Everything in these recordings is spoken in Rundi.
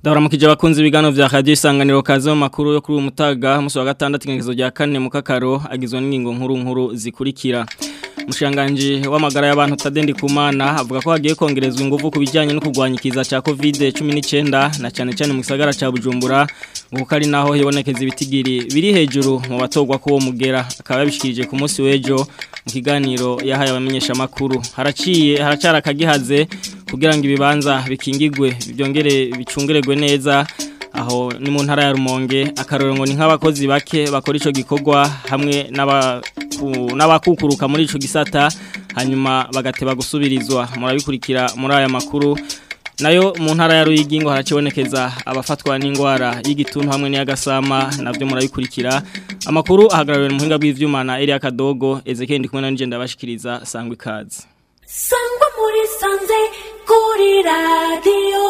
Ndabaramukije abakunzi ibiganiro vya Radio Isanganiro kaze mu makuru yo kuri uyu mutaga musi wa gatandatu ingezo rya kane mu kakaro agizwe n'ingingo nkuru nkuru zikurikira. Mushanganje w'amagara y'abantu Tadendi Kumana avuga ko hagiye kongerezwa ingufu ku bijyanye no kurwanya ikiza ca COVID-19 na cyane cyane mu gisagara ca Bujumbura nguko ari naho hibonekeza ibitigiri biri hejuru mu batogwa ko mugera akaba yabishikirije ku munsi w'ejo mu kiganiro yahaye abamenyesha makuru haraciye haracara akagihaze kugira ngo ibibanza bikingigwe byongere bicungererwe neza aho ni mu ntara ya Rumonge akaroro ngo ni nk'abakozi bake bakora ico gikorwa hamwe n'abakukuruka muri ico gisata hanyuma bagateba gusubirizwa murabikurikira muri aya makuru nayo mu ntara ya Ruyigi ngo haracibonekeza abafatwa n'indwara y'igituntu hamwe n'iyagasama navyo murabikurikira amakuru ahagarariwe mu muhinga bw'ivyuma na Elia Kadogo Ezekiel ndi kumwe na nje ndabashikiriza sangwe ikaze sangwa muri sanze kuri radiyo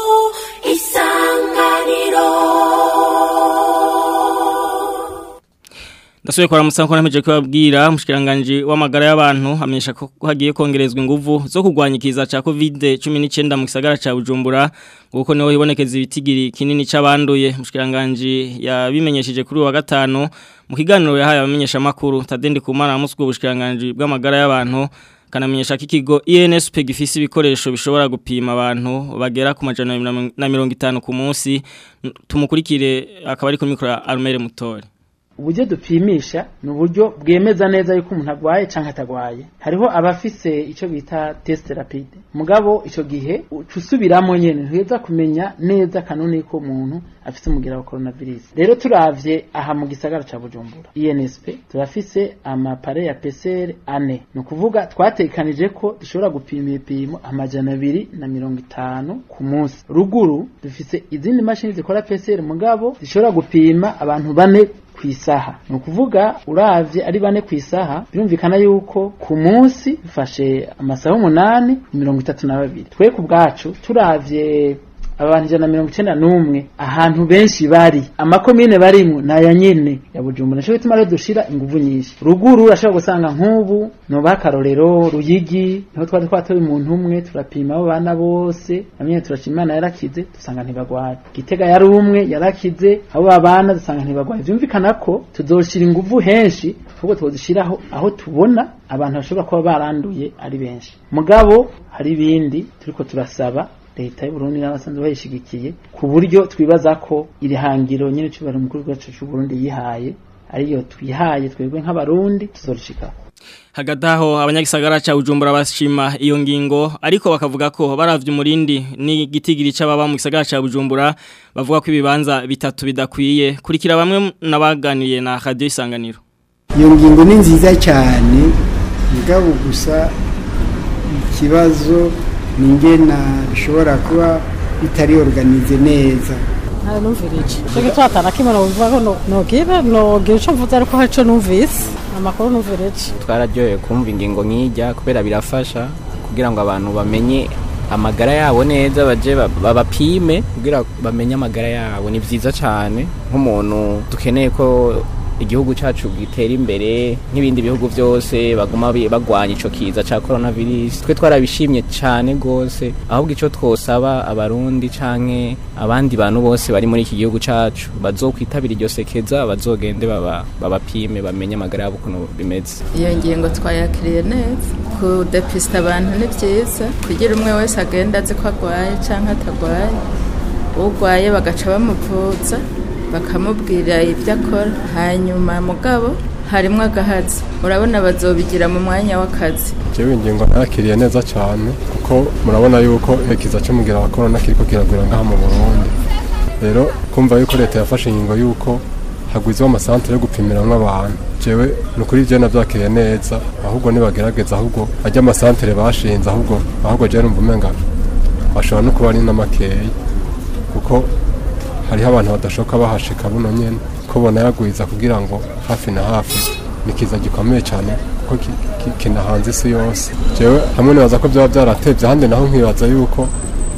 isanganiro Ndasubiye kwa musanko nameje kubabwira mushikiranganje w'amagara y'abantu amenyesha ko hagiye kongerezwa inguvu zo kurwanya ikiza ca COVID-19 mu gisagara ca Bujumbura nguko niho hibonekeza ibitigiri kinini c'abanduye mushikiranganje yabimenyesheje kuri wa gatano mu kiganiro yahaye abamenyesha makuru Tadendi Kumana muswe ubushikiranganje bw'amagara y'abantu kanamenyesha ko ikigo INSP gifise ibikoresho bishobora gupima abantu bagera ku majana na mirongo itanu ku munsi tumukurikire akaba ari ku mikoro Armere Mutore uburyo dupimisha ni uburyo bwemeza neza yuko umuntu agwaye cyangwa atagwaye hariho abafise icyo bita test rapide mugabo icyo gihe usubiramo nyene ntuheza kumenya neza kanuni ko umuntu afise umugira wa coronavirus rero turavye aha mu gisagara ca Bujumbura INSP turafise amapare ya PCR ane ni ukuvuga twatekanije ko dushobora gupima ibipimo amajana abiri na mirongo itanu ku munsi ruguru dufise izindi mashini zikora PCR mugabo zishobora gupima abantu bane kwisaha ni ukuvuga uravye ari bane kwisaha birumvikana yuko ku munsi dufashe amasaha umunani mirongo itatu na babiri twe ku bwacu turavye abantu ijana na mirongo icenda n'umwe ahantu benshi bari amakomine barimwo naya nyene ya bujumbura nico gituma rero dushira inguvu nyinshi ruguru urashobora gusanga nk'ubu noba akarorero ruyigi niho twari twatoye umuntu umwe turapima abo bana bose namwe turaca imana yarakize dusanga ntibagwaye gitega yari umwe yarakize abo babana dusanga ntibagwaye vyumvikana ko tuzoshira inguvu henshi ahubwo tuzishiraho aho tubona abantu bashobora kuba baranduye ari benshi mugabo hari ibindi turiko turasaba leta y'uburundi n'abasanzwe bayishigikiye ku buryo twibaza ko iri hangiro nyine cyubahiro mukuru wacu cy'uburundi yihaye ariyo twihaye twebwe nk'abarundi tuzorishika hagati aho abanyagisagara ca Bujumbura bashima iyo ngingo ariko bakavuga ko baravye umurindi n'igitigiri c'ababa mu gisagara ca Bujumbura bavuga ko ibibanza bitatu bidakwiye kurikira bamwe nabaganiye na Radio Isanganiro iyo ngingo ni nziza cyane mugabo gusa ikibazo ningena bishobora kuba bitari organize neza nta numvirije cyo gitwatana kimwe no bivuga ko nogira nogira ico mvuze ariko haco numvise amakuru numvirije twararyoye kumva ingingo nk'ijya kubera birafasha kugira ngo abantu bamenye amagara yabo neza baje babapime kugira bamenye amagara yabo ni vyiza cyane nk'umuntu dukeneye ko igihugu cyacu gitera imbere nk'ibindi bihugu byose baguma bagwanya ico kiza ca coronavirus twe twarabishimye cyane gose ahubwo ico twosaba abarundi canke abandi bantu bose bari muri iki gihugu cacu bazokwitabira iryo sekeza bazogende baba babapime bamenye amagara yabo ukuntu bimeze iyo ngingo twayakiriye neza kudepista abantu ni byiza kugira umwe wese agenda azi ko agwaye canke atagwaye ugwaye bagaca bamuvuza bakamubwira ibyo akora hanyuma mugabo harimo agahatsi urabona bazobigira mu mwanya w'akazi jewe ingingo nakiriye neza cyane kuko murabona yuko ikiza cy'umugira wa corona kiriko kiragwira ngaha mu Burundi rero kumva yuko leta yafashe ingingo yuko hagwizwa amasantere yo gupimiramwo abantu jewe nukuri je navyakiriye neza ahubwo nibagerageza ahubwo ajya amasantere bashinze ahubwo ahubwo je numva umenga bashobora no kuba ari n'amakeyi kuko hariho abantu badashoka bahashika buno nyene ko bona yagwiza kugira ngo hafi na hafi nikiza gikomeye cyane kuko kinahanze isi yose jewe hamwe nibaza ko byaba byaratevye ahandi naho nkibaza yuko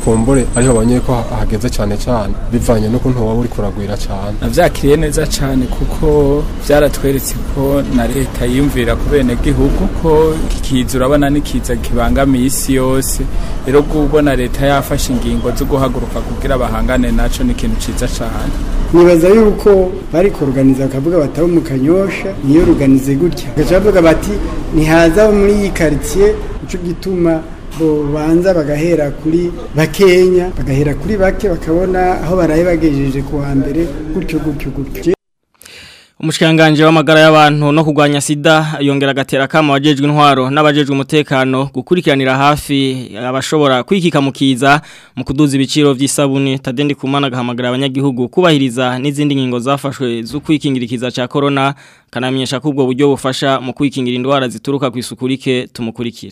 kumbure ariho babonye ko ha- hageze cyane cyane bivanye n'ukuntu waba uri kuragwira cyane navyakiriye neza cyane kuko byaratweretse ko na leta yiyumvira ku bene gihugu ko kikiza urabona n'ikiza kibangamiye isi yose rero kubona leta yafashe ingingo zo guhaguruka kugira bahangane naco ni ikintu ciza cyane nibaza yuko bari kuruganiza bakavuga batabo mu kanyosha niyo ruganize gutya bagaca bavuga bati ntihaza muri iyi karitsiye nico gituma bo banza bagahera kuri bakenya bagahera kuri bake bakabona aho baraye bagejeje ku wa mbere gutyo gutyo gutyo Umushikanganje w'amagara y'abantu no kugwanya sida yongera gatera kama wajejwe intwaro n'abajejwe umutekano gukurikiranira hafi abashobora kwikika mukiza mu kuduza ibiciro vy'isabuni tadendi kumana gahamagara abanyagihugu kubahiriza n'izindi ngingo zafashwe zo kwikingira ikiza ca corona kanamenyesha ko ubwo buryo bufasha mu kwikingira indwara zituruka ku isukurike tumukurikire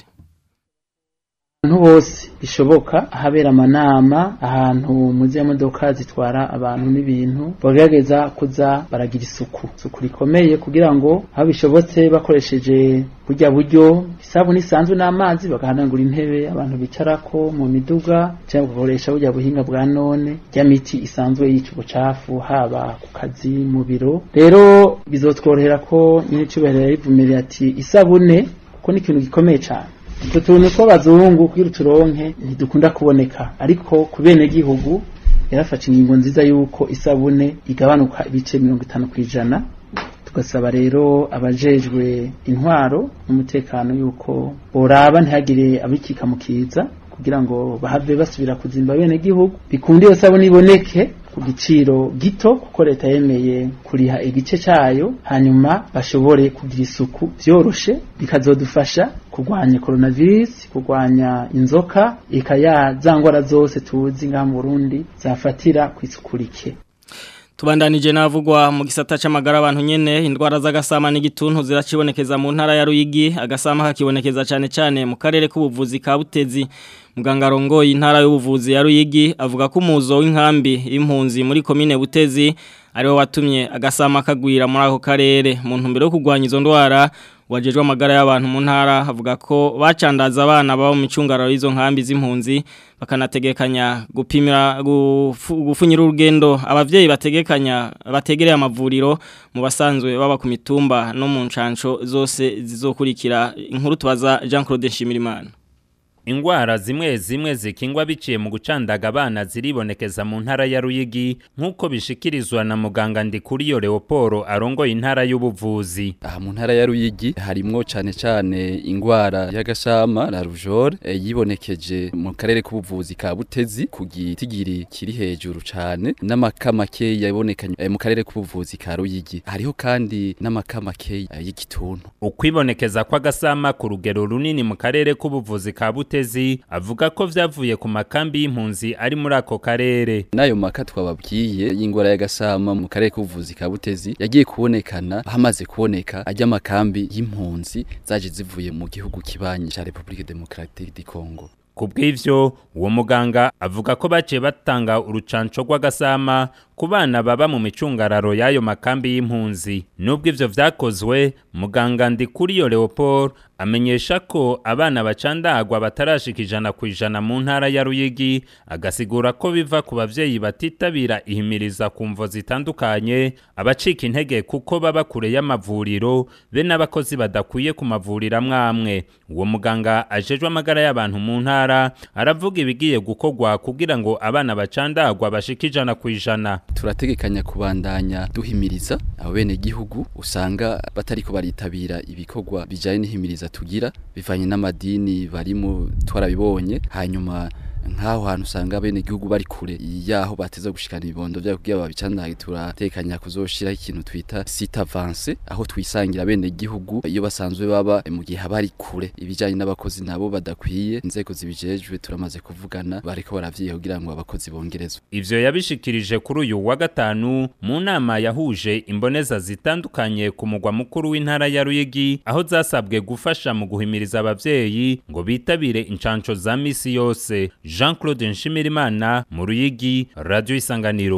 abantu bose bishoboka ahabera amanama ahantu mu modoka zitwara abantu n'ibintu bagerageza kuza baragira isuku isuku rikomeye kugira ngo aho bishobotse bakoresheje burya buryo isabune isanzwe n'amazi bagahanagura intebe abantu bicarako mu miduga cyangwa bagakoresha burya buhinga bwa none rya miti isanzwe yica ubucafu haba ku kazi mu biro rero bizotworohera ko nyine cyubahiro yarivumerera ati isabune kuko ni ikintu gikomeye cyane utwo tuntu tw'abazungu kugira uturonke ntidukunda kuboneka ariko ku bene gihugu yarafashe ingingo nziza y'uko isabune igabanuka ibice mirongo itanu ku ijana tugasaba rero abajejwe intwaro n'umutekano y'uko boraba ntihagire abikika mu kiza kugira ngo bahave basubira kuzimba bene gihugu bikunde iyo sabune iboneke ku giciro gito kuko leta yemeye kuriha igice cyayo hanyuma bashobore kugira isuku byoroshe bikazodufasha kurwanya coronavirus kurwanya inzoka ikaya za ngwara zose tuzi ngaha mu Burundi zafatira ku isuku rike Tubandanije navugwa mu gisata c'amagara abantu nyene indwara z'agasama n'igituntu ziracibonekeza mu ntara ya Ruyigi agasama kakibonekeza cyane cyane mu karere k'ubuvuzi ka Butezi muganga rongoye intara y'ubuvuzi ya Ruyigi avuga ko umuzo w'inkambi impunzi muri komine Butezi ariwo watumye agasama kagwira muri ako karere mu ntumbero yo kurwanya izo ndwara wajejwe amagara y'abantu mu ntara avuga ko bacandaza abana baba mu micungararo y'izo nkambi z'impunzi bakanategekanya gupimira gufu- gufunyira urugendo abavyeyi bategekanya bategereye amavuriro mu basanzwe baba ku mitumba no mu ncanco zose zizokurikira inkuru tubaza Jean Claude Nshimirimana Ingwara zimwe zimwe zikingwa biciye mu gucandaga abana ziribonekeza mu ntara ya Ruyigi nk'uko bishikirizwa na muganga Ndikuriyo Leoporo arongoye intara y'ubuvuzi. aha mu ntara ya Ruyigi harimwo cane cane ingwara y'agashama la rougeole e, yibonekeje mu karere k'ubuvuzi ka Butezi ku gitigiri kiri hejuru cane n'amakamake yabonekanye e, mu karere k'ubuvuzi ka Ruyigi hariho kandi n'amakamake e, y'igituntu Ukwibonekeza kw'agasama ku rugero runini mu karere k'ubuvuzi ka Butezi avuga ko vyavuye ku makambi y'impunzi ari muri ako karere. Nayo maka twababwiye y'ingwara y'agasama mu karere k'ubuvuzi ka Butezi yagiye kubonekana hamaze kuboneka ajya makambi y'impunzi zaje zivuye mu gihugu kibanyi ca Republique Democratique du Congo. Kubw'ivyo uwo muganga avuga ko baciye batanga urucanco rw'agasama ku bana baba mu micungararo y'ayo makambi y'impunzi. Nubwo ivyo vyakozwe, muganga Ndikuriyo Leopold amenyesha ko abana bacandagwa batarashika ijana ku ijana mu ntara ya Ruyigi, agasigura ko biva ku bavyeyi batitabira ihimiriza ku mvo zitandukanye, abacika intege kuko baba kure y'amavuriro, be n'abakozi badakwiye ku mavuriro amwamwe. Uwo muganga ajejwe amagara y'abantu mu ntara, aravuga ibigiye gukorwa kugira ngo abana bacandagwa bashike ijana ku ijana. Turategekanya kubandanya duhimiriza abo bene gihugu usanga batariko baritabira ibikorwa bijanye n'ihimiriza tugira bivanye n'amadini barimo twarabibonye hanyuma nk'aho hantu usanga bene gihugu bari kure yaho bateza gushikana ibibondo vyabo kugira babicandage turatekanya kuzoshiraho ikintu twita site avance aho twisangira bene gihugu iyo basanzwe baba mu gihe habari kure ibijanye n'abakozi nabo badakwiye inzego zibijejwe turamaze kuvugana bariko baravyiye kugira ngo abakozi bongerezwe Ivyo yabishikirije kuri uyu wa gatanu mu nama yahuje imboneza zitandukanye ku mugwa mukuru w'intara ya Ruyigi aho zasabwe gufasha mu guhimiriza abavyeyi ngo bitabire incanco za misi yose Jean-Claude Nshimirimana mu Ruyigi Radio Isanganiro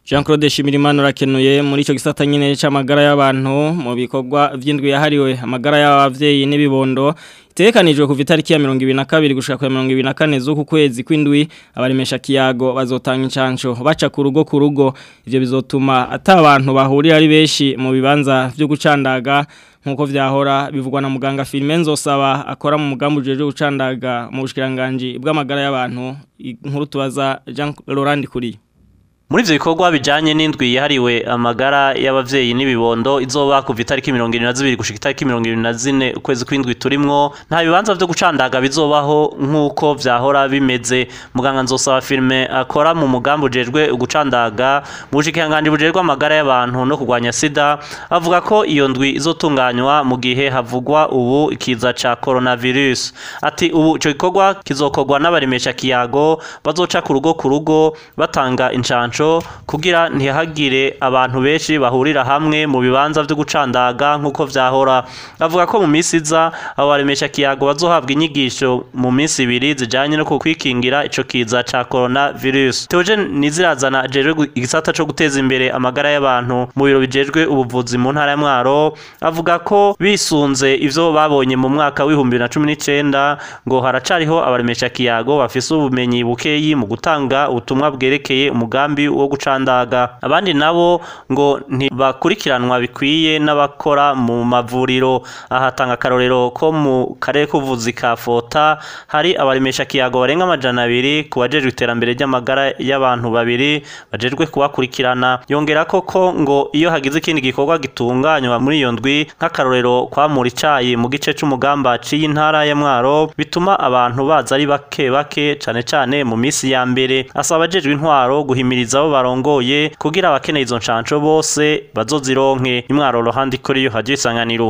Jean Claude Shimirimana rakenuye muri ico gisata nyine c'amagara y'abantu mu bikorwa vy'indwi yahariwe amagara y'abavyeyi n'ibibondo Tekanijwe kuva itariki ya 2022 gushika ku 2024 z'uku kwezi kw'indwi abaremesha kiyago bazotanga incanco baca ku rugo ku rugo ivyo bizotuma ata abantu bahurira ari benshi mu bibanza vyo gucandaga nkuko vyahora bivugwa na muganga Filmen Nzosaba akora mu mugambo jeje gucandaga mu bushikiranganje bw'amagara y'abantu inkuru tubaza Jean Laurent Kuri Muri ivyo bikorwa bijanye n'indwi yahariwe amagara y'abavyeyi n'ibibondo izoba kuva itariki 22 gushika itariki 24 ukwezi kw'indwi turimwo nta bibanza vyo gucandaga bizobaho nk'uko vyahora bimeze muganga nzosaba filme akora mu mugambo ujejwe gucandaga mu bushikiranganje bujejwe amagara y'abantu no kurwanya sida avuga ko iyo ndwi izotunganywa mu gihe havugwa ubu ikiza ca coronavirus ati ubu ico gikorwa kizokorwa n'abaremesha kiyago bazoca ku rugo ku rugo batanga incanco kugira ntihagire abantu benshi bahurira hamwe mu bibanza vyo gucandaga nk'uko vyahora avuga ko mu minsi iza abo baremesha kiyago bazohabwa inyigisho mu minsi ibiri zijanye no kukwikingira ico kiza ca coronavirus Theogene Nizirazana ajejwe igisata co guteza imbere amagara y'abantu mu biro bijejwe ubuvuzi mu ntara ya Mwaro avuga ko bisunze ivyo babonye mu mwaka w'ibihumbi na cumi n'icenda ngo haracariho abaremesha kiyago bafise ubumenyi bukeyi mu gutanga ubutumwa bwerekeye umugambi wo gucandaga abandi nabo ngo ntibakurikiranwa bikwiye n'abakora mu mavuriro ahatanga akarorero ko mu karere k'ubuvuzi ka Fota hari abaremesha kiyago barenga amajana abiri ku bajejwe iterambere ry'amagara y'abantu babiri bajejwe kubakurikirana yongera ko ko ngo iyo hagize ikindi gikorwa gitunganywa muri iyo ndwi nk'akarorero kwamura icayi mu gice c'umugamba ciyi ntara ya Mwaro bituma abantu baza ari bake bake cane cane mu misi ya mbere asaba abajejwe intwaro guhimiriza abo barongoye kugira abakeneye izo nshanco bose bazozironke imwaro rohandi kuri yo haje isanganiro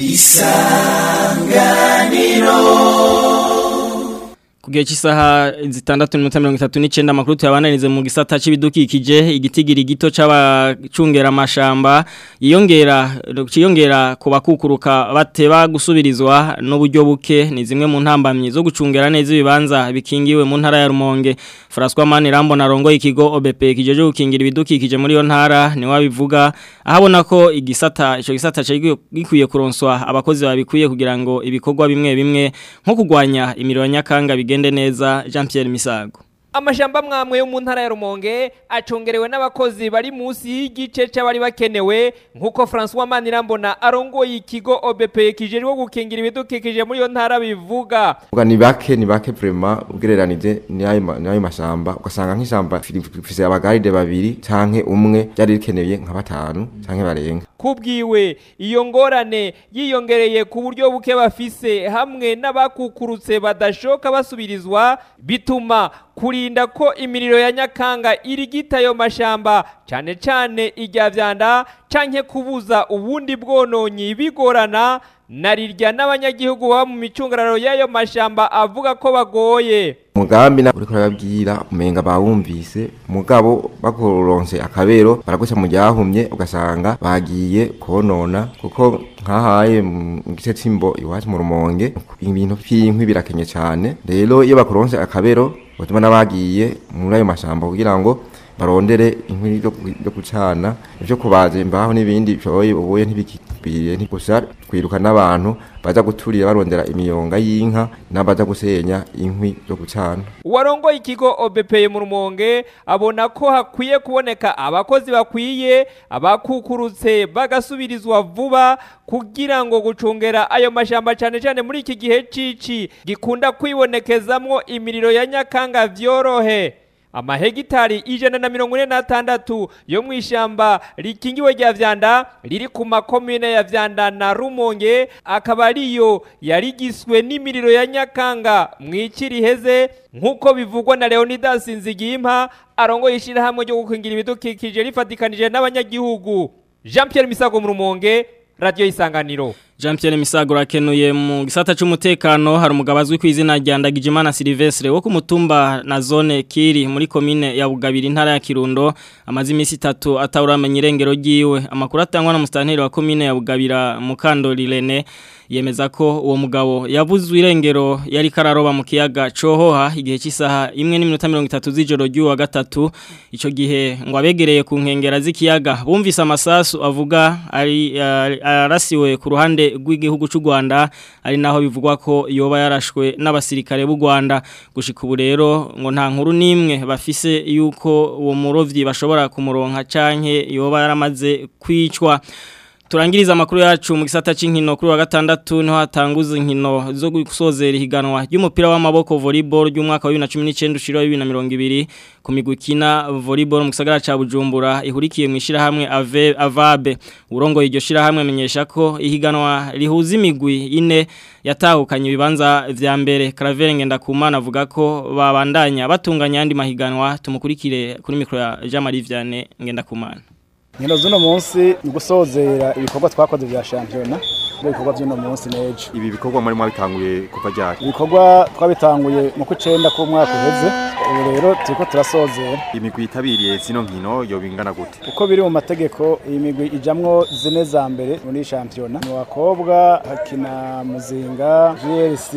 isanganiro Kugihe cy'isaha zitandatu n'iminota mirongo itatu n'icyenda amakuru tuyabananize mu gisata cy'ibidukikije igitigiri gito c'abacungera amashamba yiyongera ciyongera ku bakukuruka bateba gusubirizwa n'uburyo buke ni zimwe mu ntambamyi zo gucungera neza ibibanza bikingiwe mu ntara ya Rumonge François Manirambo narongo ikigo OBP kijeje gukingira ibidukikije muri yo ntara ni wabivuga ahabona ko igisata ico gisata gikwiye kuronswa abakozi babikwiye kugira ngo ibikorwa bimwe bimwe nko kugwanya imiriro nyakanga bigende neza Jean Pierre Misago amashamba mwamwe yo mu ntara ya Rumonge acongerewe n'abakozi bari munsi y'igice c'abari bakenewe nkuko François Manirambona arongoye ikigo OBP kijeje gukingira ibidukikije muri yo ntara bivuga Uga ni bake ni bake vraiment ugereranije n'ayo n'ayo mashamba ugasanga nk'ishamba fise abagaride babiri canke umwe byari rikeneye nka batanu canke barenga kubwiwe iyo ngorane yiyongereye ku buryo buke bafise hamwe n'abakukurutse badashoka basubirizwa bituma kurinda ko imiriro ya nyakanga irigita ayo mashamba cyane cyane ijya vyanda canke kubuza ubundi bwononyi bigorana narirya n'abanyagihugu baba mu micungararo y'ayo mashamba avuga ko bagoye mugambi na uriko urababwira umenga bawumvise mugabo bakoronse akabero baraguca mu ryahumye ugasanga bagiye konona kuko nkahaye mu gice c'imbo iwacu mu rumonge ibintu vy'inkwi birakenye cyane rero iyo bakoronse akabero batuma n'abagiye muri ayo mashamba kugira ngo barondere inkwi yo gucana ivyo kubaza imbaho n'ibindi byoye ubuye ntibikikwiye ntigusa twiruka n'abantu baza guturira barondera imiyonga y'inka n'abaza gusenya inkwi zo gucana uwarongoye ikigo OBP mu rumonge abona ko hakwiye kuboneka abakozi bakwiye abakukurutse bagasubirizwa vuba kugira ngo gucungera ayo mashamba cyane cyane muri iki gihe cici gikunda kwibonekezamwo imiriro ya nyakanga vyorohe amahegitari ijana na mirongo ine n'atandatu yo mu ishyamba rikingiwe rya vyanda riri ku makomine ya vyanda na rumonge akaba ariyo yarigiswe n'imiriro ya nyakanga mu iki riheze nk'uko bivugwa na leonidas nzigimpa arongoye ishyirahamwe ryo gukingira ibidukikije rifatikanije n'abanyagihugu jean pierre misago mu rumonge radiyo y'isanganiro Jean Pierre Misago rakenuye mu gisata cy'umutekano hari umugabo azwi ku izina rya Ndagijimana Silvestre wo ku mutumba na zone Kiri muri commune ya Bugabiri intara ya Kirundo amazi imisi itatu atawuramenya irengero ryiwe amakuru atangwa na mustanteri wa commune ya Bugabira Mukandori Rene yemeza ko uwo mugabo yavuzwe irengero yari kararoba mu kiyaga cohoha igihe cy'isaha imwe n'iminota 30 z'ijoro ry'uwa gatatu ico gihe ngo abegereye ku nkengera z'ikiyaga bumvise amasasu avuga ari arasiwe ku ruhande rw'igihugu cy'u Rwanda ari naho bivugwa ko yoba yarashwe n'abasirikare b'u Rwanda gushika ubu rero ngo nta nkuru nimwe bafise yuko uwo murovyi bashobora kumuronka canke yoba yaramaze kwicwa Turangiriza amakuru yacu mu gisata c'inkino kuri wa gatandatu niho hatanguza inkino zo gusozera ihiganwa ry'umupira w'amaboko volleyball ry'umwaka wa 2019 ushira 2020 ku migukina volleyball mu gisagara ca Bujumbura ihurikiye mu ishira hamwe ave avabe urongo iryo shira hamwe menyesha ko ihiganwa rihuza imigwi ine yatahukanye ibibanza vya mbere Claver Ngendakumana avuga ko babandanya batunganya andi mahiganwa tumukurikire kuri mikro ya Jean Marie Vianney Ngendakumana nkino z'uno munsi ni gusozera ibikorwa twakoze bya shampiyona ibikorwa by'uno munsi n'ejo ibi bikorwa muri mwabitanguye kuva ryari ibikorwa twabitanguye mu kw'icenda k'umwaka uheze ubu rero turiko turasozera imigwi yitabiriye zino nkino yo bingana gute uko biri mu mategeko iyi migwi ijamwo zine za mbere muri shampiyona mu bakobwa hakina muzinga GLC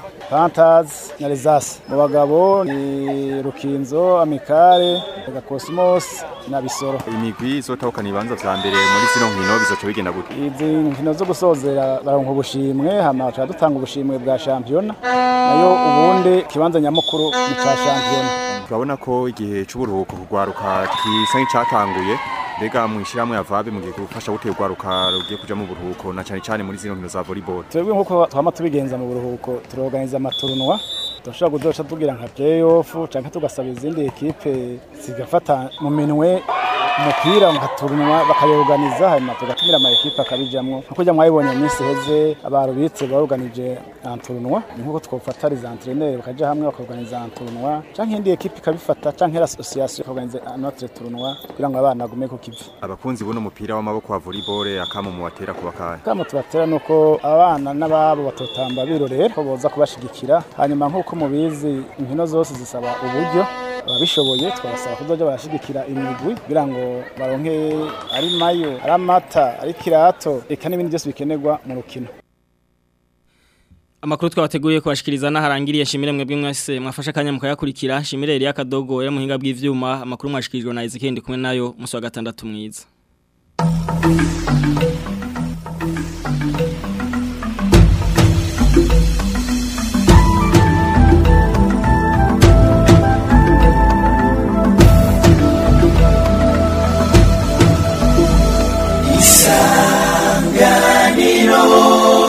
Panthers na Rezas mu bagabo ni Rukinzo Amikare Gakosmos na Bisoro imigwi izotahukana ibibanza vya mbere muri zino nkino bizoca bigenda gute izi nkino zo gusozera baronka ubushimwe hama tuba dutanga ubushimwe bwa shampiyona nayo ubundi kibanza nyamukuru ni ca shampiyona turabona ko igihe c'uburuhuko kugwaruka kisa nk'icatanguye mbega mwishyiramwe avabe mugiye gufasha gutera urwaruka rugiye kuja mu buruhuko na cyane cyane muri zino nkino za volleyball twebwe nk'uko twama tubigenza mu buruhuko turorganiza amaturunwa turashobora kuzoca tugira nka playoff canke tugasaba izindi ekipe zigafata mu minwe umupira mukaturunwa bakayorganiza hanyuma tugatumira ama ekipe akabijamwo nkuko jya mwabibonye mu minsi heze abarubitse baorganije anturunwa nkuko twofata les entraîneurs bakaja hamwe bakorganiza anturunwa canke indi ekipe ikabifata canke l'association ikorganiza notre tournoi kugira ngo abana bagume ku kivi abakunzi buno mupira w'amaboko wa volleyball akamo mu batera kuba kahe kamo tubatera nuko abana n'ababo batotamba birorera ko boza kubashigikira hanyuma nkuko mubizi inkino zose zisaba uburyo ababishoboye twabasaba kuzoja barashigikira imigwi kugira ngo baronke ari mayo ari amata ari kirato eka n'ibindi byose bikenerwa mu rukino Amakuru twabateguriye kubashikiriza naharangiriye shimire mwebwe mwese mwafasha kanya mukayakurikira shimire Elia Kadogo ya muhinga bw'ivyuma amakuru mwashikirijwe na Ezekiel kumwe nayo musi wa gatandatu mwiza